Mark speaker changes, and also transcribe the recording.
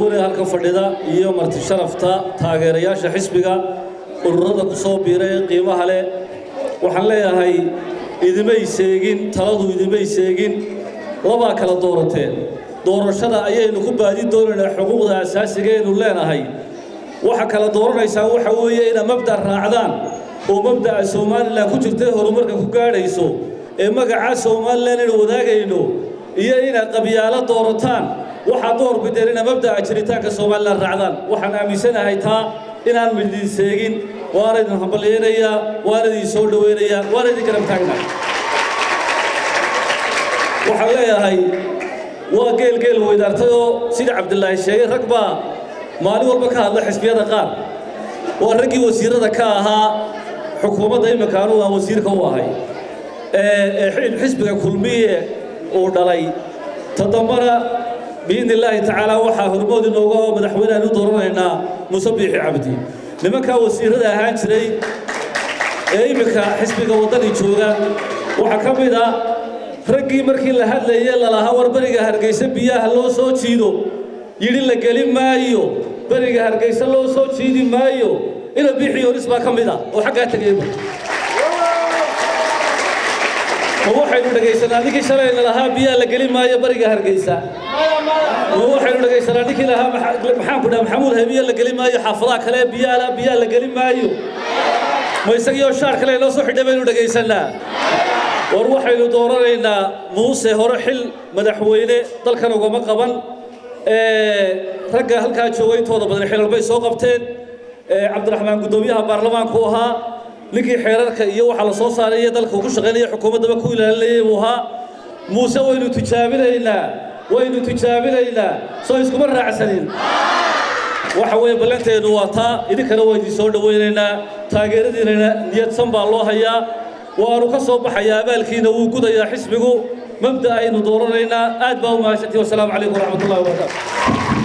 Speaker 1: duwan ee halka fadhida iyo marti sharafta taageerayaasha xisbiga ururada ku soo biiray ee qiimaha leh waxaan leeyahay idimay seegin taladu idimay seegin labaa kala doorateen doorashada ayaynu ku baadi doonaynaa xuquuqda asaasiga aynu leenahay waxa kala dooranaysaan waxa weeye inaad mabda' raacdaan oo mabda'a somalilan ku jirtay horumarka ku gaadhayso ee magacaa somalilan aynu wadaagayno iyo inaad qabyaalo doorataan waxaad door bideen inaad mabda'a jiritaanka somalilan raacdaan waxaan aaminsanahay taa inaan midin seegin waana idin hambalyaynayaa waana idin soo dhowaynayaa waana idin garab taagnaa waxaan leeyahay waa geel geel weydaartayoo sida cabdilaahi sheegay rag baa maalin walba ka hadla xisbiyada qaar waa raggii wasiirada ka ahaa xukuumadda imminka anugu aan wasiirka u ahay ee xisbiga kulmiye uu dhalay todobana biidni illaahi tacaala waxaa hormood inooga oo madaxweynehan u dooranaynaa muuse biixi cabdi nimankaa wasiirada ahaan jiray ee imminka xisbiga waddani jooga waxaa ka mid a raggii markii la hadlayey lalahaa war beriga hargaysa biyaha loo soo jiido yidhi la geli maayo beriga hargaysa loo soo jiidi maayo ina biixi yoris baa ka mid a oo xaggaa tegeyba ma waxaynu dhegaysanaa ninkii shalayna lahaa biyaha la geli maayo beriga hargaysa ma waxaynu dhegaysanaa ninkii lahaa maxaan ku dhaha maxamuud habiye la geli maayo xaafadaha kale biyaha biyaha la geli maayo ma isagiioo shaar kale inoo soo xidhay baynu dhegaysanaa war waxaynu dooranaynaa muuse hore xil madaxweyne dalkan ugama qaban ragga halkaa jooga intooda badan xilal bay soo qabteen cabdiraxmaan guddoomiyaha baarlamaanku ahaa ninkii xeerarka iyo waxaa la soo saaray iyo dalka ugu shaqaynaya xukuumaddaba ku ilaalinayay buu ahaa muuse waynu tijaabinaynaa waynu tijaabinaynaa soo iskuma raacsanin waxa weeye ballanteennu waa taa idinkana waa idin soo dhowaynaynaa taageeradiinana niyadsan baa loo hayaa waanu ka soo baxayaa abaalkiina wuu gudayaa xisbigu mabda aynu dooranaynaa aad baa u mahadsantihi wasalaamu calaykum waraxmat ullahi wabarakaatu